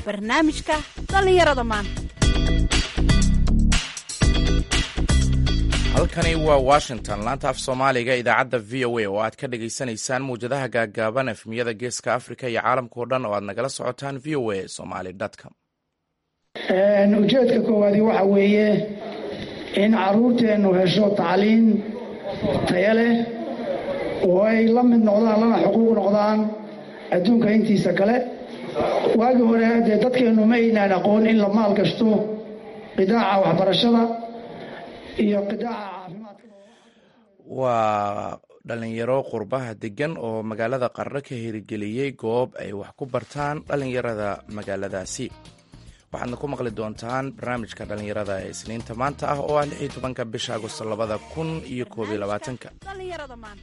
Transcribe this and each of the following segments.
barnaamijka dhallinyarada maanta halkani waa washington laanta af soomaaliga idaacadda v o a oo aad ka dhagaysanaysaan mawjadaha gaaggaaban efmiyada geeska africa iyo caalamkao dhan oo aad nagala socotaan v o a somaly com ujeedka koowaadi waxa weeye in caruurteennu hesho tacliin taya leh oo ay la mid noqdaan lana xuquuq noqdaan adduunka intiisa kale waagii hore dee dadkeennu ma aynaan aqoon in la maal gashto qidaaca waxbarashada iyo qidaaca caafimaadka waa dhalinyaro qurbaha degan oo magaalada qarro ka hirgeliyey goob ay wax ku bartaan dhalinyarada magaaladaasi waxaadna ku maqli doontaan barnaamijka dhallinyarada ee isniinta maanta ah oo ah lix iyo tobanka bisha agosto labada kun iyo koob iyo labaatanka dhallinyarada maanta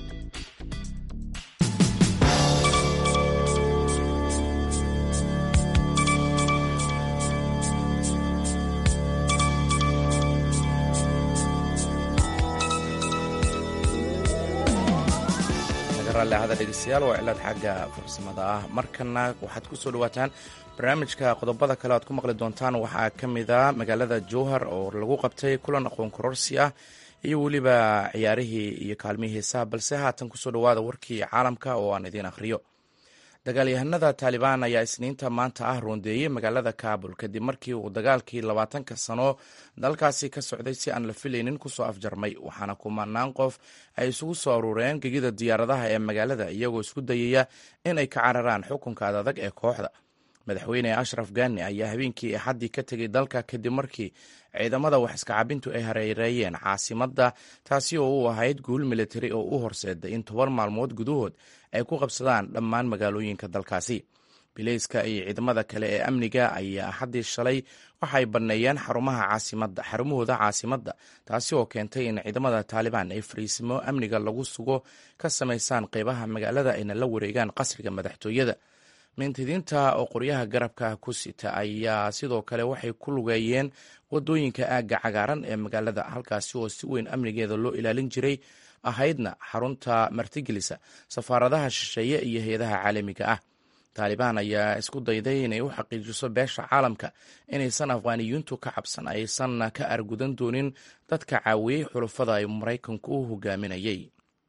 raalliahada dhegeystayaal waa cilaad xagga farsamada ah markana waxaad ku soo dhawaataan barnaamijka qodobada kale aad ku maqli doontaan waxaa ka mid a magaalada jowhar oo lagu qabtay kulan aqoon kororsi ah iyo weliba ciyaarihii iyo kaalmihii heesaha balse haatan kusoo dhawaada warkii caalamka oo aan idiin akhriyo dagaalyahanada taalibaan ayaa isniinta maanta ah roondeeyey magaalada kaabul kadib markii uu dagaalkii labaatanka sano dalkaasi ka socday si aan la filaynin kusoo afjarmay waxaana kumanaan qof ay isugu soo aruureen gegida diyaaradaha ee magaalada iyagoo isku dayaya in ay ka cararaan xukunka adadag ee kooxda madaxweyne ashraf gani ayaa habeenkii axaddii ka tegay dalka kadib markii ciidamada wax iskacabintu ay hareereeyeen caasimadda taasi oo u ahayd guul militari oo u horseeday in toban maalmood gudahood ay ku qabsadaan dhammaan magaalooyinka dalkaasi bileyska iyo ciidamada kale ee amniga ayaa axaddii shalay waxay banneeyeen xarumaha caasimada xarumahooda caasimadda taasi oo keentay in ciidamada taalibaan ay fariisimo amniga lagu sugo ka samaysaan qeybaha magaalada ayna la wareegaan qasriga madaxtooyada mintidiinta oo qoryaha garabka ku sita ayaa sidoo kale waxay ku lugeeyeen wadooyinka aagga cagaaran ee magaalada halkaasi oo si weyn amnigeeda loo ilaalin jiray ahaydna xarunta martigelisa safaaradaha shisheeye iyo hay-adaha caalamiga ah taalibaan ayaa isku dayday inay u xaqiijiso beesha caalamka inaysan afghaaniyuuntu ka cabsan aysan ka argudan doonin dadka caawiyey xulufada ay maraykanku u hogaaminayay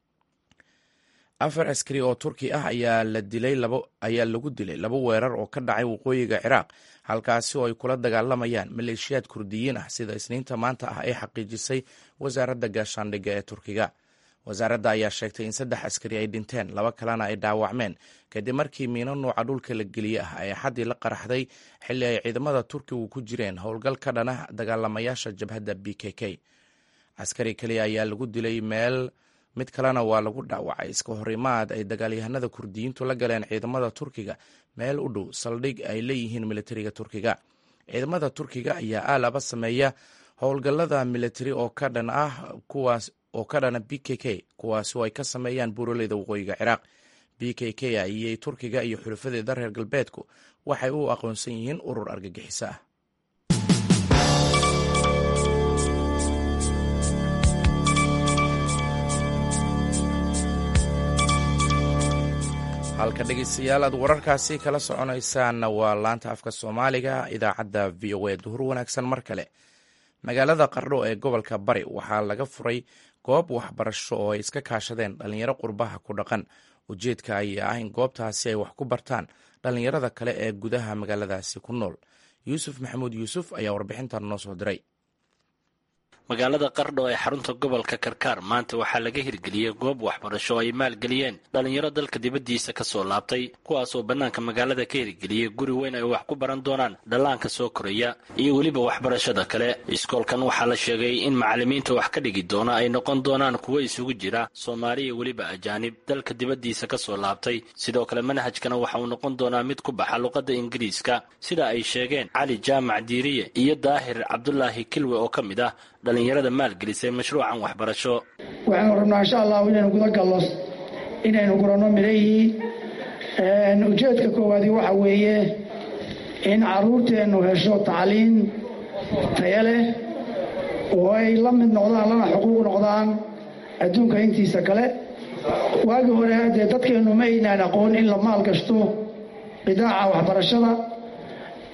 afar askari oo turki ah ayaa lagu dilay laba weerar oo ka dhacay waqooyiga ciraaq halkaasi oo ay kula dagaalamayaan maleeshiyaad kurdiyiin ah sida isniinta maanta ah ay xaqiijisay wasaaradda gaashaandhigga ee turkiga wasaaradda ayaa sheegtay in saddex askari ay dhinteen laba kalena ay dhaawacmeen kadib markii miino nuuca dhulka la geliye ah ay axaddii la qaraxday xilli ay ciidamada turkigu ku jireen howlgal ka dhana dagaalamayaasha jabhadda b k k askari keliya ayaa lagu dilay meel mid kalena waa lagu dhaawacay iska horimaad ay dagaalyahanada kurdiyiintu la galeen ciidamada turkiga meel u dhow saldhig ay leeyihiin militariga turkiga ciidamada turkiga ayaa aalaba sameeya howlgallada militari oo ka dhan ah kuwaas oo ka dhana b k k kuwaasi oo ay ka sameeyaan buuraleyda waqooyiga ciraaq b k k ayay turkiga iyo xulafadeeda reer galbeedku waxay u aqoonsan yihiin urur argagixiso ah halka dhegeystayaal aad wararkaasi kala soconaysaan waa laanta afka soomaaliga idaacadda v o a duhur wanaagsan mar kale magaalada qardho ee gobolka bari waxaa laga furay goob waxbarasho oo ay iska kaashadeen dhallinyaro qurbaha ku dhaqan ujeedka ayaa ah in goobtaasi ay wax ku bartaan dhallinyarada kale ee gudaha magaaladaasi ku nool yuusuf maxamuud yuusuf ayaa warbixintan noo soo diray magaalada qardho ee xarunta gobolka karkaar maanta waxaa laga hirgeliyey goob waxbarasho oo ay maalgeliyeen dhallinyaro dalka dibaddiisa ka soo laabtay kuwaas oo bannaanka magaalada ka hirgeliyey guri weyn ay wax ku baran doonaan dhallaanka soo koraya iyo weliba waxbarashada kale iskoolkan waxaa la sheegay in macallimiinta wax ka dhigi doona ay noqon doonaan kuwo isugu jira soomaali iyo weliba ajaanib dalka dibaddiisa ka soo laabtay sidoo kale manhajkana waxa uu noqon doonaa mid ku baxa luqadda ingiriiska sida ay sheegeen cali jaamac diiriye iyo daahir cabdulaahi kilwe oo ka mid ah dhallinyarada maalgelisay mashruucan waxbarasho waxaanu rabnaa insha allahu inaynu guda gallo inaynu guranno midhahii ujeedka koowaadi waxa weeye in caruurteennu hesho tacliin taya leh oo ay la mid noqdaan lana xuquuq noqdaan adduunka intiisa kale waagii hore dee dadkeennu ma aynaan aqoon in la maal gashto qidaaca waxbarashada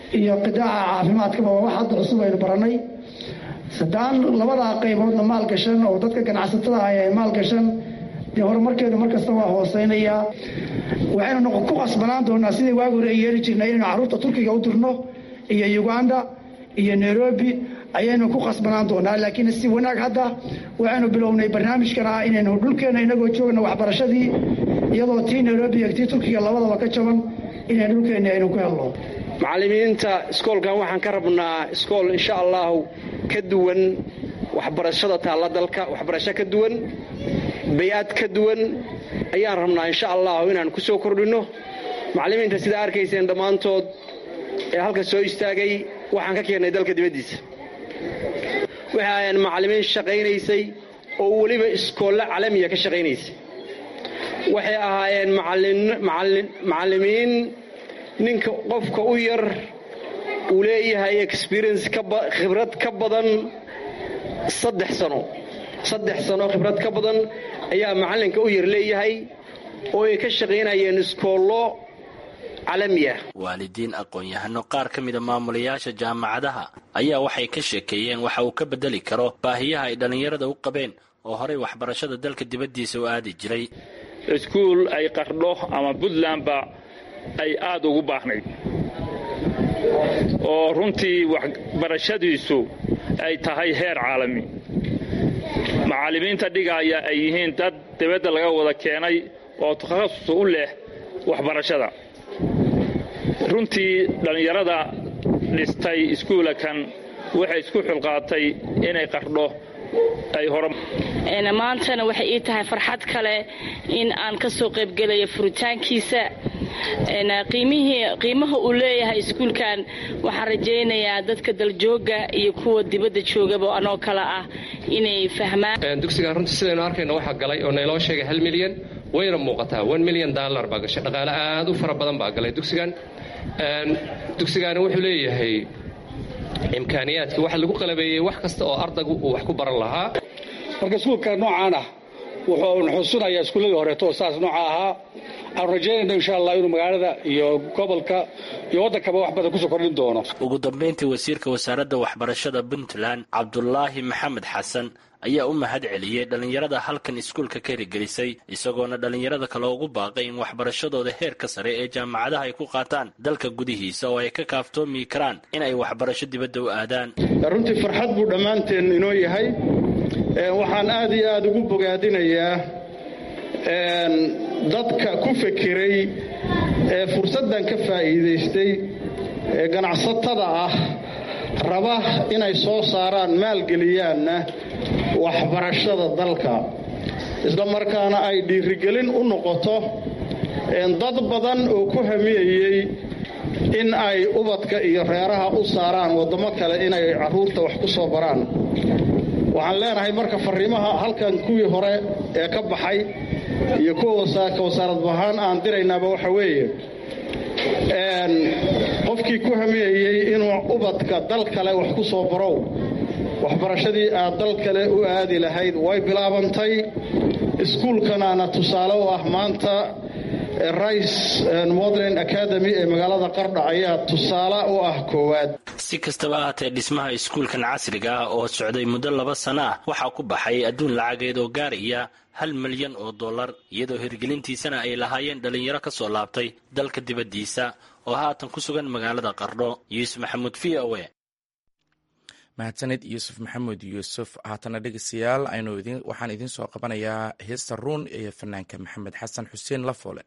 iyo qidaaca caafimaadkaba waa wax hadda cusub aynu barannay saddaan labadaa qayboodna maalgashan oo dadka ganacsatada ah ay maalgashan dee horumarkeedu mar kasta waa hooseynayaa waxaynu ku qasbanaan doonaa sidii waagi hore ay yeeli jirnay inaynu carruurta turkiga u dirno iyo uganda iyo nairobi ayaynu ku qasbanaan doonaa laakiin si wanaag hadda waxaynu bilownay barnaamijkan ah inaynu dhulkeenna inagoo joogna waxbarashadii iyadoo tii nairobi iyo tii turkiga labadaba ka jaban inaynu dhulkeenna aynu ku helno macallimiinta iskoolkan waxaan ka rabnaa iskool insha allahu ka duwan waxbarashada taalla dalka waxbarasho ka duwan bay-ad ka duwan ayaan rabnaa insha allahu inaan ku soo kordhinno macallimiinta sidaa arkayseen dhammaantood ee halka soo istaagay waxaan ka keennay dalka dibaddiisa waxay ahaayeen macallimiin shaqaynaysay oo weliba iskoolle calamiya ka shaqaynaysay waxay ahaayeen macallimiin ninka qofka u yar uu leeyahay experience khibrad ka badan saddex sano saddex sano khibrad ka badan ayaa macallinka u yar leeyahay oo ay ka shaqaynayeen iskoollo waalidiin aqoon-yahano qaar ka mida maamulayaasha jaamacadaha ayaa waxay ka sheekeeyeen waxa uu ka bedeli karo baahiyaha ay dhallinyarada u qabeen oo horey waxbarashada dalka dibaddiisa u aadi jiray iskuul ay qardho ama puntlandba ay aada ugu baahnayd oo runtii waxbarashadiisu ay tahay heer caalami macallimiinta dhigaaya ay yihiin dad dibadda laga wada keenay oo takhasus u leh waxbarashada runtii dhallinyarada dhistay iskuulakan waxay isku xulqaatay inay qardho ay hor maantana waxay ii tahay farxad kale in aan ka soo qaybgelayo furitaankiisa qiimaha uu leeyahay iskuulkan waxaan rajaynayaa dadka daljooga iyo kuwa dibadda joogaba anoo kale ah inay fahmaan dugsigan runtii sidaynu arkayno waxaa galay oo nayloo sheegay hal milyan wayna muuqataa one milyan dollar baa gashay dhaqaale aad u fara badan baa galay dugsigan dugsigaani wuxuu leeyahay imkaaniyaadkii waxa lagu qalabeeyey wax kasta oo ardaygu uu wax ku baran lahaa marka iskuulka noocaan ah wuxuu xusunayaa iskuulladii horeeto oo saas nooca ahaa aanu rajaynayno insha allah inuu magaalada iyo gobolka iyo waddankaba wax badan kusoo kordhin doono ugu dambayntii wasiirka wasaaradda waxbarashada puntland cabdulaahi maxamed xasan ayaa u mahad celiyey dhallinyarada halkan iskuulka ka hirgelisay isagoona dhallinyarada kale ugu baaqay in waxbarashadooda heerka sare ee jaamacadaha ay ku qaataan dalka gudihiisa oo ay ka kaaftoomi karaan in ay waxbarasho dibadda u aadaan runtii farxad buu dhammaanteen inoo yahay waxaan aad iyo aada ugu bogaadinayaa dadka ku fekeray ee fursaddan ka faa'iidaystay ee ganacsatada ah raba inay soo saaraan maalgeliyaanna waxbarashada dalka isla markaana ay dhiirigelin u noqoto dad badan oo ku hamiyayey in ay ubadka iyo reeraha u saaraan waddamo kale inay carruurta wax ku soo baraan waxaan leenahay marka fariimaha halkan kuwii hore ee ka baxay iyo kuwa ka wasaarad bahaan aan diraynaaba waxa weeye qofkii ku hamiyayey inuu ubadka dal kale wax ku soo barow waxbarashadii aad dal kale u aadi lahayd way bilaabantay iskuulkanaana tusaale u ah maanta rice modern academy ee magaalada qardha ayaa tusaale u ah koowaad si kastaba ahaatee dhismaha iskuulkan casriga ah oo socday muddo laba sano ah waxaa ku baxay adduun lacageed oo gaaraya hal milyan oo dollar iyadoo hirgelintiisana ay lahaayeen dhallinyaro ka soo laabtay dalka dibaddiisa oo haatan ku sugan magaalada qardho yuusuf maxamuud v o e mahadsanid yuusuf maxamuud yuusuf haatana dhegeystayaal aynu waxaan idiin soo qabanayaa heesta ruun iyo fanaanka maxamed xasan xuseen lafoole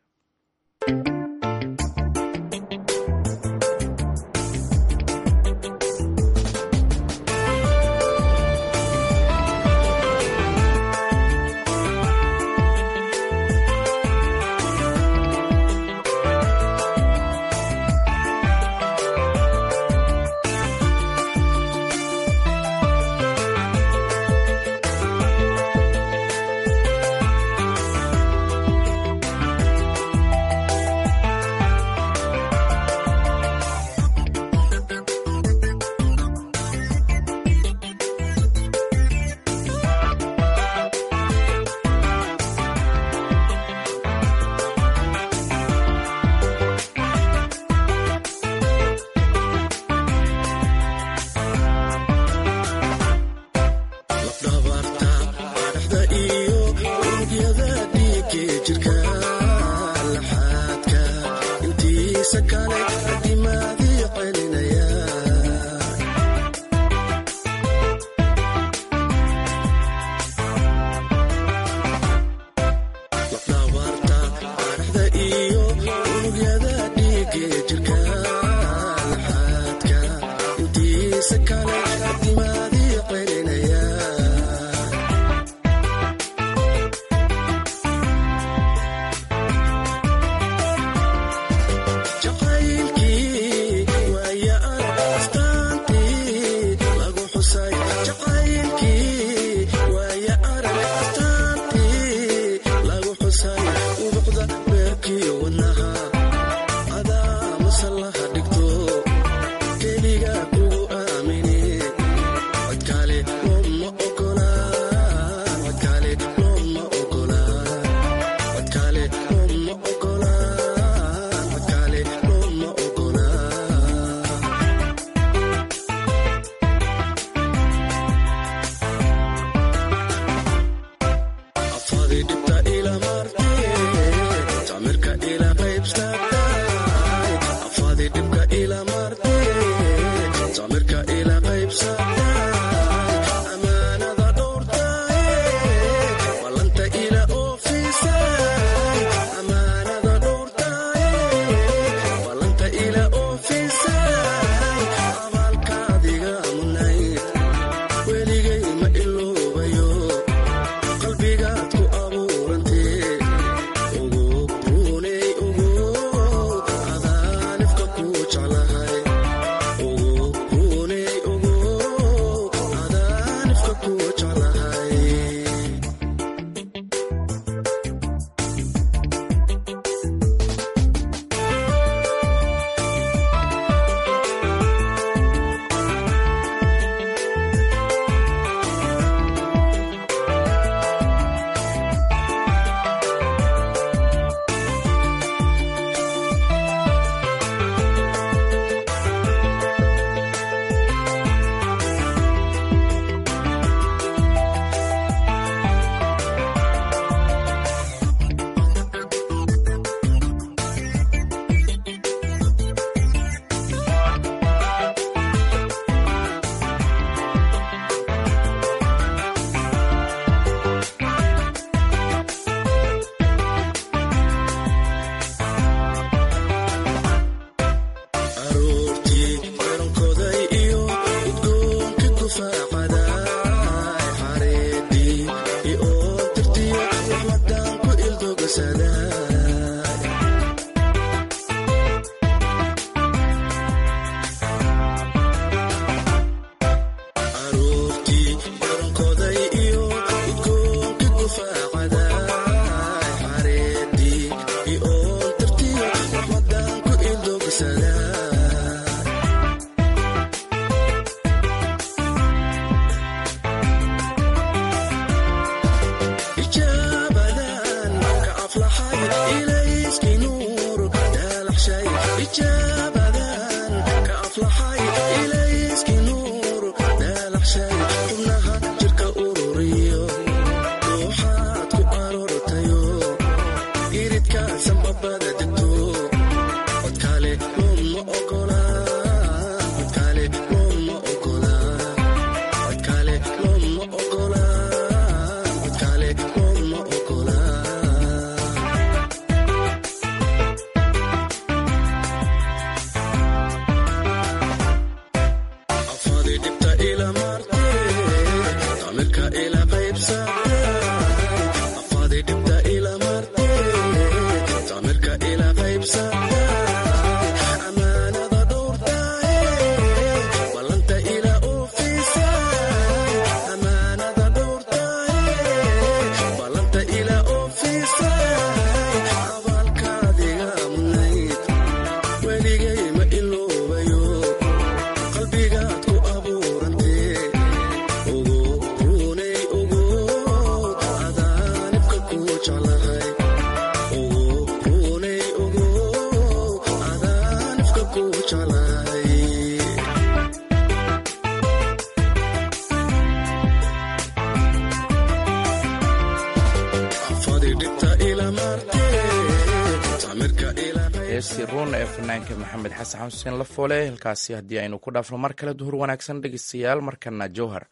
heestii ruun ee fanaanka maxamed xasan xuseen lafoole halkaasi haddii aynu ku dhaafno mar kale duhur wanaagsan dhegeystayaal markana jowhar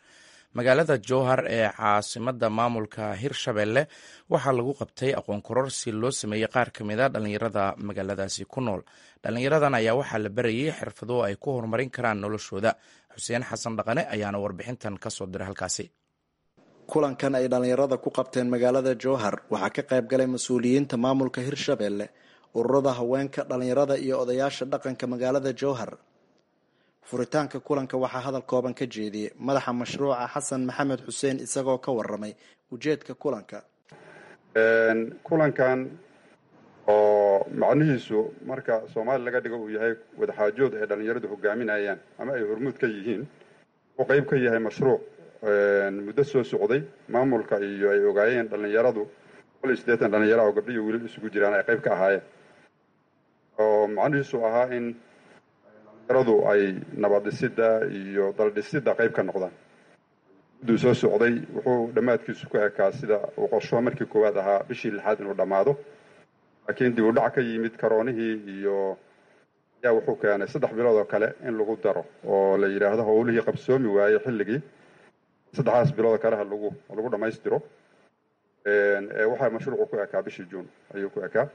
magaalada jowhar ee caasimada maamulka hirshabelle waxaa lagu qabtay aqoon kororsi loo sameeyey qaar ka mid a dhallinyarada magaaladaasi ku nool dhallinyaradan ayaa waxaa la barayay xirfado ay ku horumarin karaan noloshooda xuseen xasan dhaqane ayaana warbixintan kasoo diray halkaasi kulankan ay dhallinyarada ku qabteen magaalada jowhar waxaa ka qayb galay mas-uuliyiinta maamulka hirshabelle ururada haweenka dhallinyarada iyo odayaasha dhaqanka magaalada jowhar furitaanka kulanka waxaa hadal kooban ka jeediyey madaxa mashruuca xasan maxamed xuseen isagoo ka waramay ujeedka kulanka kulankan oo macnihiisu marka soomaali laga dhigo uu yahay wadaxaajood ay dhallinyaradu hogaaminayaan ama ay hormuud ka yihiin wuxuu qayb ka yahay mashruuc muddo soo socday maamulka iyo ay ogaayeen dhallinyaradu boqol iyo siddeetan dhallinyara oo gabdho iyo wiilal isugu jiraan ay qayb ka ahaayeen oo macnihiisu ahaa in dhallinyaradu ay nabaddhisidda iyo daldhisidda qayb ka noqdaan mudduu soo socday wuxuu dhammaadkiisu ku ekaa sida uu qorsho markii koowaad ahaa bishii lixaad inuu dhammaado laakiin dib u dhac ka yimid karoonihii iyo ayaa wuxuu keenay saddex bilood oo kale in lagu daro oo la yidhaahdo howlihii qabsoomi waayey xilligii saddexdaas bilood kale ha lagu lagu dhammaystiro waxaa mashruucu ku ekaa bishii juun ayuu ku ekaa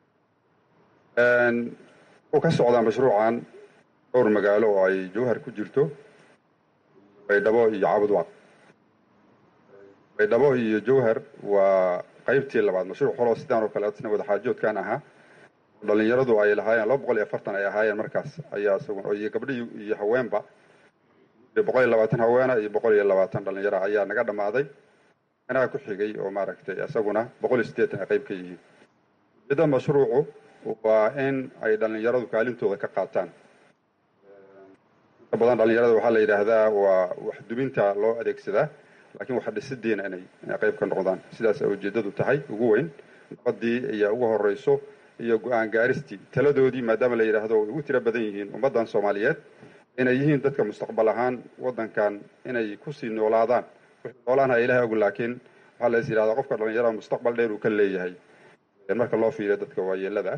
wuxuu ka socdaa mashruucan dhowr magaalo oo ay jowhar ku jirto baydhabo iyo cabudwaaq baydhabo iyo jowhar waa qaybtii labaad mashruuc holoo sidaan oo kale sina wadaxaajoodkan ahaa dhallinyaradu ay lahaayeen laba boqol iyo afartan ay ahaayeen markaas ayaa isagu iyo gabdhihii iyo haweenba boqol iyo labaatan haweena iyo boqol iyo labaatan dhallinyara ayaa naga dhammaaday anaga ku xigay oo maaragtay isaguna boqol iyo siddeetan ay qayb ka yihiin midda mashruucu waa in ay dhallinyaradu kaalintooda ka qaataan inta badan dhallinyarada waxaa la yidhaahdaa waa wax dubinta loo adeegsadaa laakiin waxa dhisidiina inay inay qayb ka noqdaan sidaas ay ujeeddadu tahay ugu weyn nabadii ayaa ugu horeyso iyo go-aan gaaristii taladoodii maadaama la yidhaahdo way ugu tiro badan yihiin ummaddan soomaaliyeed inay yihiin dadka mustaqbal ahaan waddankan inay kusii noolaadaan wixii noolaanha ilahay og laakiin waxaa la is yidhahdaa qofka dhallinyarada mustaqbal dheer uu ka leeyahay marka loo fiiriyo dadka waayeelada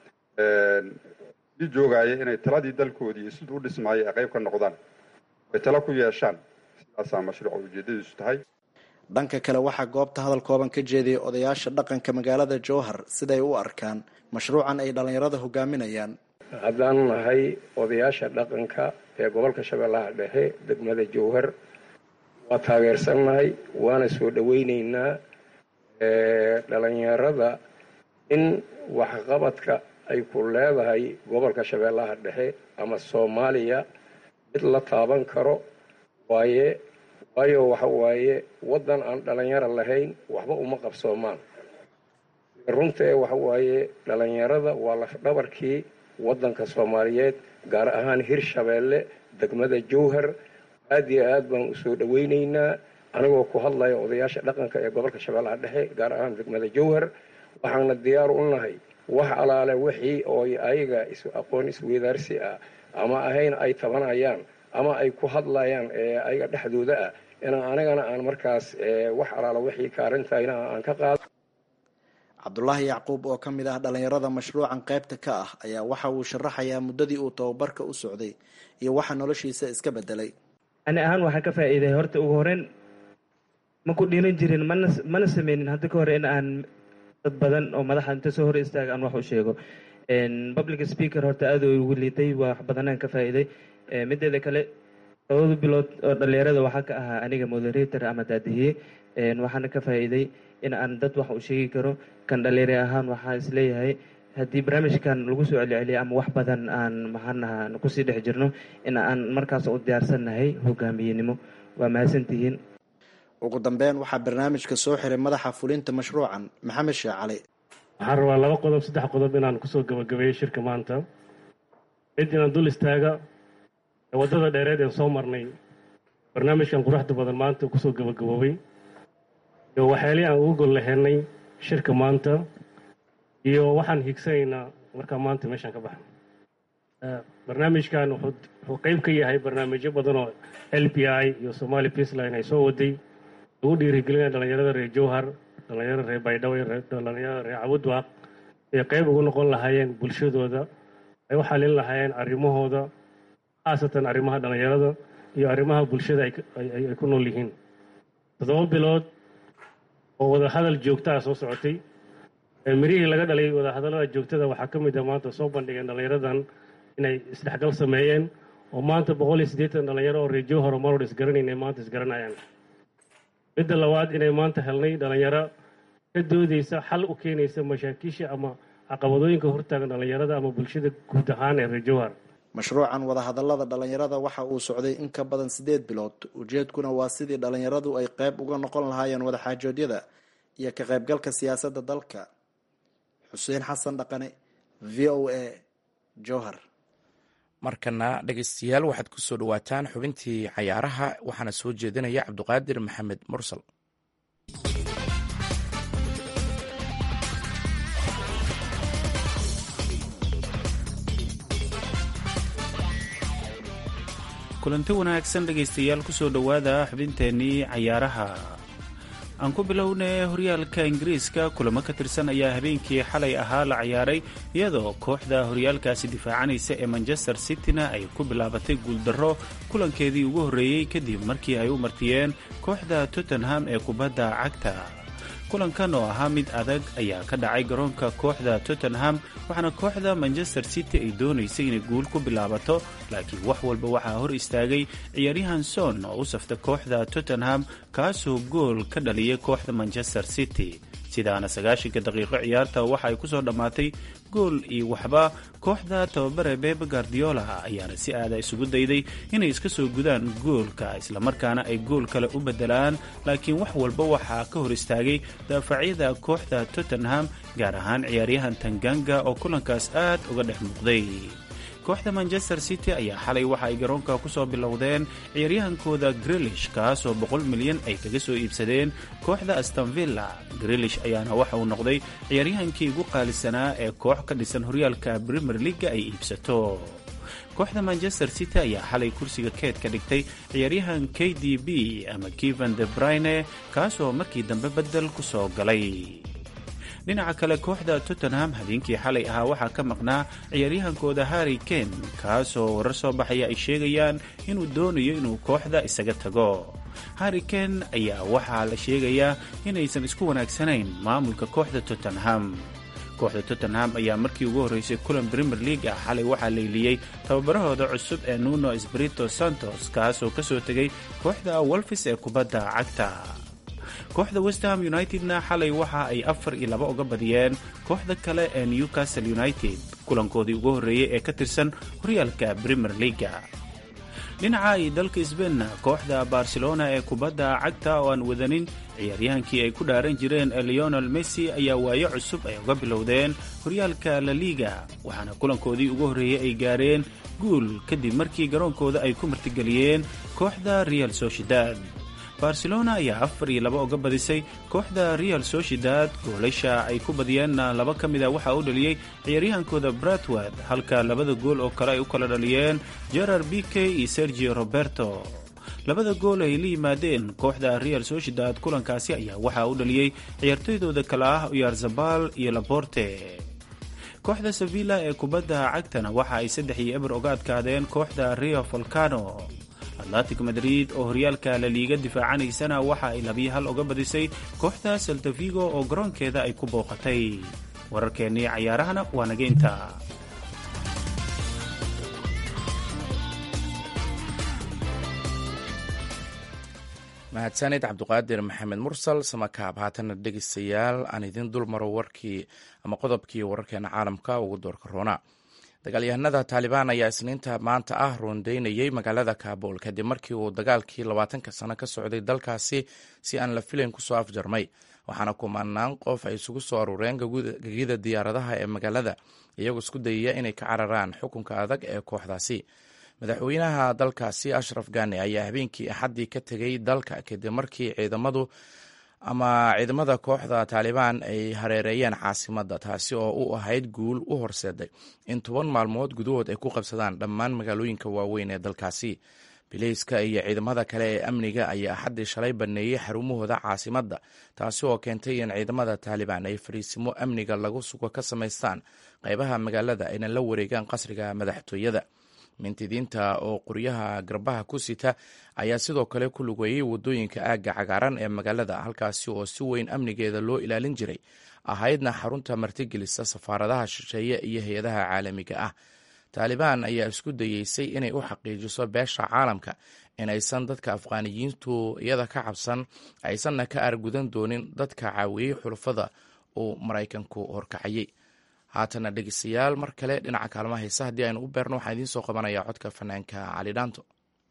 i joogaaya inay taladii dalkoodii iyo siduu u dhismaayay ay qayb ka noqdaan ay talo ku yeeshaan sidaasaa mashruuca ujeedadiisu tahay dhanka kale waxaa goobta hadal kooban ka jeediyay odayaasha dhaqanka magaalada jowhar siday u arkaan mashruucan ay dhallinyarada hogaaminayaan haddaan nahay odayaasha dhaqanka ee gobolka shabeellaha dhexe degmada jowhar waa taageersannahay waana soo dhoweyneynaa dhalinyarada in waxqabadka ay ku leedahay gobolka shabeellaha dhexe ama soomaaliya mid la taaban karo waaye waayo waxa waaye waddan aan dhalinyaro lahayn waxba uma qabsoomaan runtee waxa waaye dhalinyarada waa lafdhabarkii waddanka soomaaliyeed gaar ahaan hirshabeelle degmada jowhar aad iyo aad baan usoo dhoweyneynaa anigoo ku hadlaya odayaasha dhaqanka ee gobolka shabeellaha dhexe gaar ahaan degmada jowhar waxaana diyaar u nahay wax alaale wixii oo ayaga is aqoon isweydaarsi ah ama ahayn ay tabanayaan ama ay ku hadlayaan ayaga dhexdooda ah inaan anigana aan markaas wax alaala wixii kaarintayna aan ka qaado cabdulaahi yacquub oo ka mid ah dhallinyarada mashruucan qaybta ka ah ayaa waxa uu sharaxayaa muddadii uu tababarka u socday iyo waxa noloshiisa iska bedelay ani ahaan waxaa ka faa'iiday horta ugu horeyn ma ku dhiiran jirin mana mana sameynin hadda ka hore in aan dad badan oo madaxa inta soo hor istaaga aan wax u sheego public speaker horta aad u igu liitay wax badanaan ka faa'iiday mideeda kale labada bilood oo dhalinyarada waxaa ka ahaa aniga moderator ama daadihiye waxaana ka faa'iiday in aan dad wax u sheegi karo kan dhalinyaro ahaan waxaa isleeyahay haddii barnaamijkan lagu soo celceliyo ama wax badan aan maxaanaha kusii dhex jirno in aan markaas u diyaarsannahay hogaamiyenimo waa mahadsantihiin ugu dambeyn waxaa barnaamijka soo xiray madaxa fulinta mashruucan maxamed sheekh cali waxaan rabaa laba qodob saddex qodob inaan kusoo gabagabeeyo shirka maanta mid inaan dul istaaga ee waddada dheereed een soo marnay barnaamijkan quruxda badan maanta kusoo gabagaboobay iyo waxyaalihii aan ugu gol laheynay shirka maanta iyo waxaan higsanaynaa markaa maanta meeshaan ka baxno barnaamijkan wuxuu qayb ka yahay barnaamijyo badan oo l p i iyo somali peaceline ay soo waday lagu dhiirigelinaya dhalinyarada reer jowhar dhalinyarada reer baydhabo dhalinyarada reer cabudwaaq ay qayb ugu noqon lahaayeen bulshadooda ay u xalin lahaayeen arrimahooda khaasatan arrimaha dhalinyarada iyo arrimaha bulshada ay ku nool yihiin toddoba bilood oo wadahadal joogta ah soo socotay mirihii laga dhalay wadahadallada joogtada waxaa ka mid ah maanta soo bandhigeen dhallinyaradan inay isdhexgal sameeyeen oo maanta boqol iyo siddeetan dhallinyaro oo reejo horumaror isgaranayn ay maanta isgaranayaan midda labaad inay maanta helnay dhallinyaro ka doodeysa xal u keenaysa mashaakiisha ama caqabadooyinka hortaagan dhallinyarada ama bulshada guud ahaan ee reer jowhar mashruucan wadahadallada dhallinyarada waxa uu socday in ka badan siddeed bilood ujeedkuna waa sidii dhallinyaradu ay qayb uga noqon lahaayeen wadaxaajoodyada iyo ka qaybgalka siyaasadda dalka xuseen xasan dhaqane v o a jowhar markana dhegeystayaal waxaad ku soo dhowaataan xubintii cayaaraha waxaana soo jeedinaya cabduqaadir maxamed mursal kulanti wanaagsan dhegaystayaal kusoo dhowaada xubinteennii cayaaraha aan ku bilownay horyaalka ingiriiska kulamo ka tirsan ayaa habeenkii xalay ahaa la ciyaaray iyadoo kooxda horyaalkaasi difaacanaysa ee manchester cityna ay ku bilaabatay guuldarro kulankeedii ugu horreeyey kadib markii ay u martiyeen kooxda tottenham ee kubadda cagta kulankan oo ahaa mid adag ayaa ka dhacay garoonka kooxda tottenham waxaana kooxda manchester city ay doonaysay inay guul ku bilaabato laakiin wax walba waxaa hor istaagay ciyaaryahan son oo u safta kooxda tottenham kaasoo gool ka dhaliyay kooxda manchester city sidaana sagaashanka daqiiqo ciyaarta waxa ay kusoo dhammaatay gool iyo waxba kooxda tababare bebe guardiola ayaana si aada isugu dayday inay iska soo gudaan goolka islamarkaana ay gool kale u bedelaan laakiin wax walba waxaa ka hor istaagay daafacyada kooxda tottenham gaar ahaan ciyaaryahan tanganga oo kulankaas aad uga dhex muuqday kooxda manchester city ayaa xalay waxa ay garoonka ku soo bilowdeen ciyaaryahankooda grilish kaasoo boqol milyan ay kaga soo iibsadeen kooxda astonvilla grilish ayaana waxa uu noqday ciyaaryahankii ugu qaalisanaa ee koox ka dhisan horyaalka premier leaga ay iibsato kooxda manchester city ayaa xalay kursiga keed ka dhigtay ciyaaryahan k d b ama kivan de brine kaasoo markii dambe bedel ku soo galay dhinaca kale kooxda tottenham habeenkii xalay ahaa waxaa ka maqnaa ciyaaryahankooda harry kane kaasoo warar soo baxaya ay sheegayaan inuu doonayo inuu kooxda isaga tago harry kane ayaa waxaa la sheegayaa inaysan isku wanaagsanayn maamulka kooxda tottenham kooxda tottenham ayaa markii ugu horreysay kulan premier league ah xalay waxaa leyliyey tababarahooda cusub ee nuno sbrito santos kaasoo ka soo tegay kooxda wolfis ee kubadda cagta kooxda westham unitedna xalay waxa ay afar iyo laba uga badiyeen kooxda kale ee newcastle united kulankoodii ugu horreeyey ee ka tirsan horyaalka premier leaga dhinaca iyo dalka sbainna kooxda barcelona ee kubadda cagta oo aan wadanin ciyaaryahankii ay ku dhaaran jireen ee leonel messi ayaa waayo cusub ay uga bilowdeen horyaalka la liga waxaana kulankoodii ugu horreeyey ay gaareen guul kadib markii garoonkooda ay ku martigeliyeen kooxda real sociedad barcelona ayaa afar iyo laba uga badisay kooxda real sociedad goolasha ay ku badiyeenna laba ka mid a waxaa u dhaliyey ciyaaryahankooda bratward halka labada gool oo kale ay u kala dhaliyeen gerard bike iyo sergio roberto labada gool ay la yimaadeen kooxda real sociedad kulankaasi ayaa waxaa u dhaliyey ciyaartoydooda kale ah uyarzabal iyo laborte kooxda sevilla ee kubadda cagtana waxa ay saddex iyo eber uga adkaadeen kooxda rio volcano atlantic madrid oo horyaalka la liiga difaacanaysana waxa ay labiyo hal uga badisay kooxda saltavigo oo garoonkeeda ay ku booqatay wararkeennii cayaarahana waa naga intaa mahadsanid cabduqaadir maxamed mursal samakaab haatana dhegeystayaal aan idiin dul maro warkii ama qodobkii wararkeena caalamka ugu doorka roona dagaalyahanada taalibaan ayaa isniinta maanta ah roondeynayay magaalada kaabul kadib markii uu dagaalkii labaatanka sano ka socday dalkaasi si aan la filayn kusoo afjarmay waxaana kumanaan qof ay isugu soo aruureen gegida diyaaradaha ee magaalada iyagoo isku dayaya inay ka cararaan xukunka adag ee kooxdaasi madaxweynaha dalkaasi ashraf gani ayaa habeenkii axaddii ka tegay dalka kadib markii ciidamadu ama ciidamada kooxda taalibaan ay hareereeyeen caasimadda taasi oo u ahayd guul u horseeday in toban maalmood gudahood ay ku qabsadaan dhammaan magaalooyinka waaweyn ee dalkaasi bileyska iyo ciidamada kale ee amniga ayaa axaddii shalay baneeyey xarumahooda caasimadda taasi oo keentay in ciidamada taalibaan ay fariisimo amniga lagu sugo ka samaystaan qaybaha magaalada ayna la wareegaan qasriga madaxtooyada mintidiinta oo qoryaha garbaha ku sita ayaa sidoo kale ku lugeeyey waddooyinka aagga cagaaran ee magaalada halkaasi oo si weyn amnigeeda loo ilaalin jiray ahaydna xarunta martigelisa safaaradaha shisheeye iyo hay-adaha caalamiga ah taalibaan ayaa isku dayeysay inay u xaqiijiso beesha caalamka inaysan dadka afqaaniyiintu iyada ka cabsan aysanna ka argudan doonin dadka caawiyey xulufada uu maraykanku horkacayey haatana dhegeystayaal mar kale dhinaca kaalmaha heesa haddii aynu u beerno waxaan idiin soo qabanayaa codka fanaanka cali dhaanto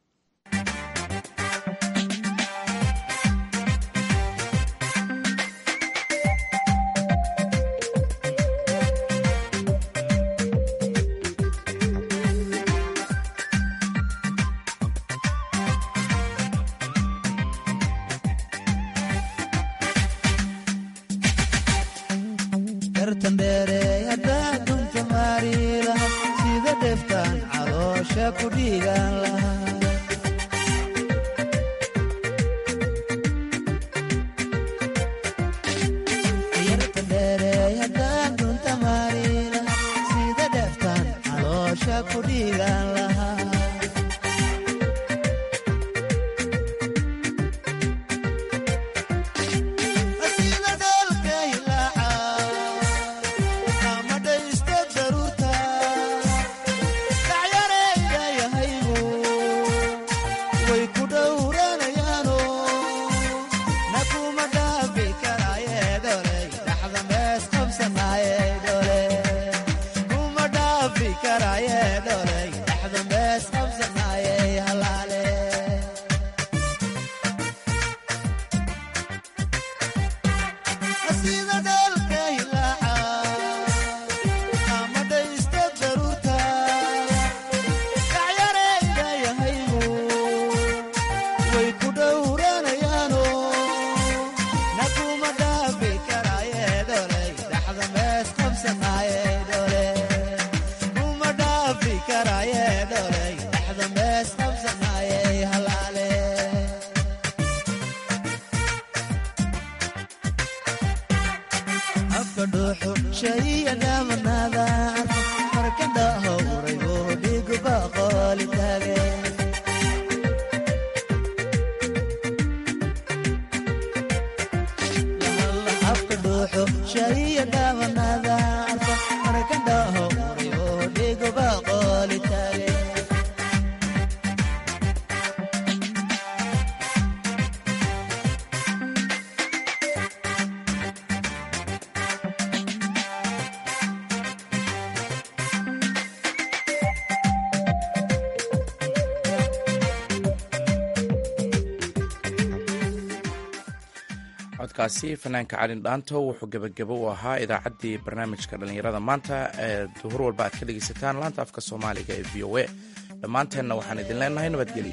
codkaasi fanaanka calin dhaanto wuxuu gebagabo u ahaa idaacaddii barnaamijka dhallinyarada maanta ee duhur walba aad ka dhegaysataan laanta afka soomaaliga ee v o a dhammaanteenna waxaan idin leenahay nabadgelyo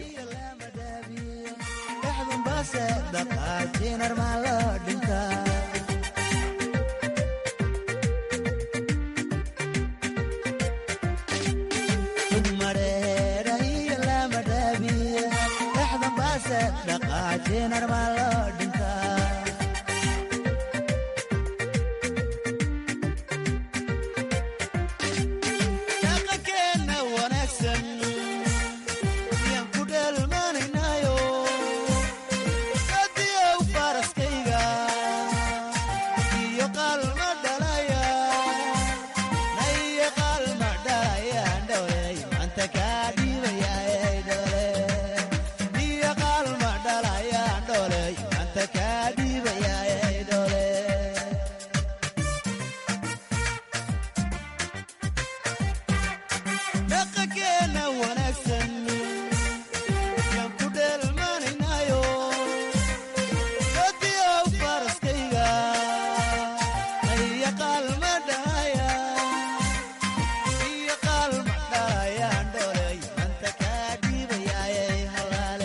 dhaqaajinar maa loo